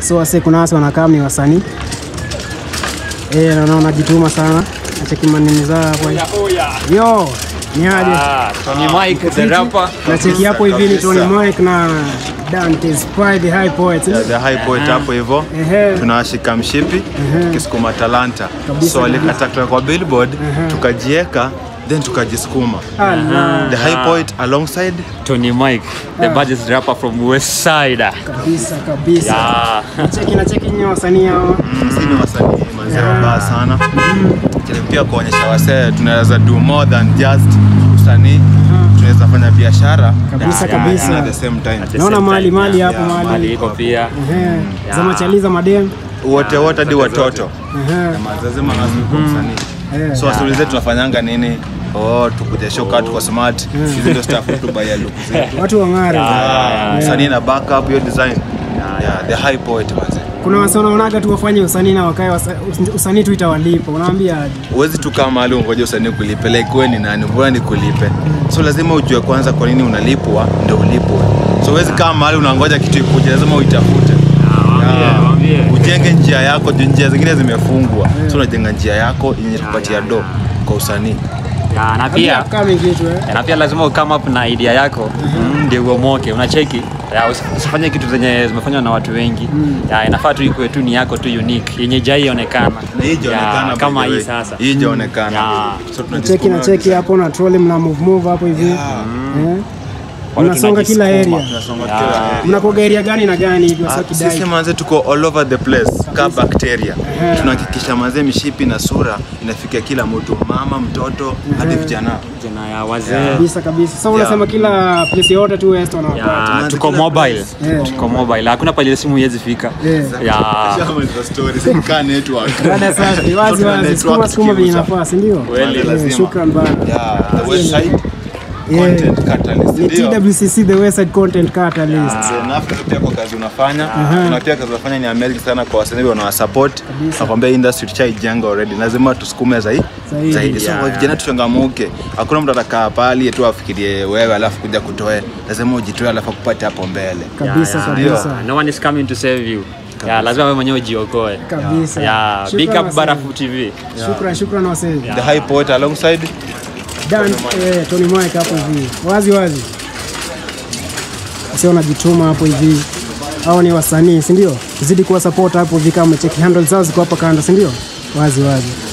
So wase kuna wase wanakaa ni wasanii eh, na wanajituma sana. Nacheki manini zao hapo. Yo, ni aje? Ah, Tony Mike the rapper. Nacheki hapo hivi ni Tony Mike na Dante's Pride the High Poet. Yeah, the high poet hapo hivyo Ehe. tunawashika mshipi kisukuma talanta Kabisa, so walikata kutoka kwa billboard tukajieka then tukajisukuma Ala, the high poet alongside Tony Mike, the baddest rapper from West Side. kabisa kabisa. Yeah. Nacheki nacheki nyinyi wasanii hao. si ni wasanii manzee wabaya sana Lakini pia kuonyesha wasee tunaweza do more than just usanii tunaweza fanya biashara Kabisa Yeah, kabisa. at the same time At the Naona same mali time, mali yeah. hapo yeah, mali. Mali iko pia. Ehe. Za machaliza madem. wote wote hadi watoto Ehe. mazazima kwa msanii Eh. so wasiulize tunafanyanga nini oh tukuja show kaa tuko smart hizi ndio staff tu baya look zetu Watu wang'are. Ah, msanii na backup hiyo design yeah the high poet manze Kuna wase wanaonaga tu wafanye usanii na wakae wasa- usanii tu itawalipa. Unawaambia aje? huwezi tu kama mahali ungoja usanii kulipe like wewe ni nani mbona nikulipe so lazima ujue kwanza kwa nini unalipwa ndio ulipwe so huwezi kama mahali unangoja kitu ikuje lazima uitafute Yeah. waambie. ujenge njia yako juu njia zingine zimefungwa so unajenga njia yako yenye kupatia do kwa usanii Yeah, na pia kama kitu eh. na pia lazima ukame up na idea yako mm, ndio uomoke unacheki Ya, usi- usifanye kitu zenye zimefanywa na watu wengi Ya, inafaa tu ikuwe tu ni yako tu unique yenye jaionekana na hii ijaonekana by kama the hii way. sasa hii ijaonekana Yeah. so Cheki tunajisukuma na cheki hapo na trolley mna move move hapo hivi. Eh. Watu Mnasonga kila tunajisukuma. area. tunasonga Yeah. kila area. Mnakoga area gani na gani hivi Ah, wasa sisi kidai? manze tuko all over the place ka bacteria tunahakikisha manze mishipi na sura inafikia kila mtu mama mtoto hadi vijana Jina ya wazee Kabisa kabisa. Sasa unasema kila place yote tu West wanawapata. Ya, Tunaanza tuko kila mobile Yeah. tuko mobile hakuna pale simu iwezi fika Yeah. Ya, Shamaliza story, si kaa network. Rada safi, wazi Tuna wazi. network Sukuma sukuma vyenye tukiuza. nafasi, ndio? Kweli, Eh, lazima. Shukran bana. Yeah, the website Yeah. content catalyst Ni ndio. TWCC the West Side Content Catalyst. So, nafikiri pia kwa kazi unafanya na pia kazi unafanya ni amazing sana kwa wasanii wanawasupport nakwambia industry tushaijenga already lazima tusukume zaidi Zaidi. zaidi so kwa vijana tuchangamuke hakuna mtu atakaa pali tu afikirie wewe alafu kuja kutoe lazima ujitoe alafu akupate hapo mbele Kabisa ya, kabisa. no one is coming to save you Ya, lazima wewe mwenyewe ujiokoe Kabisa. Ya, big Shukran up wasee. Barafu TV Shukran, shukran wasee. the high poet alongside Dan, eh, Tony Mike hapo hivi. Wazi wazi. Sio wanajituma hapo hivi. Hao ni wasanii, si ndio? Zidi kuwa support hapo hivi kama cheki handle zao ziko hapa kando, si ndio? Wazi wazi.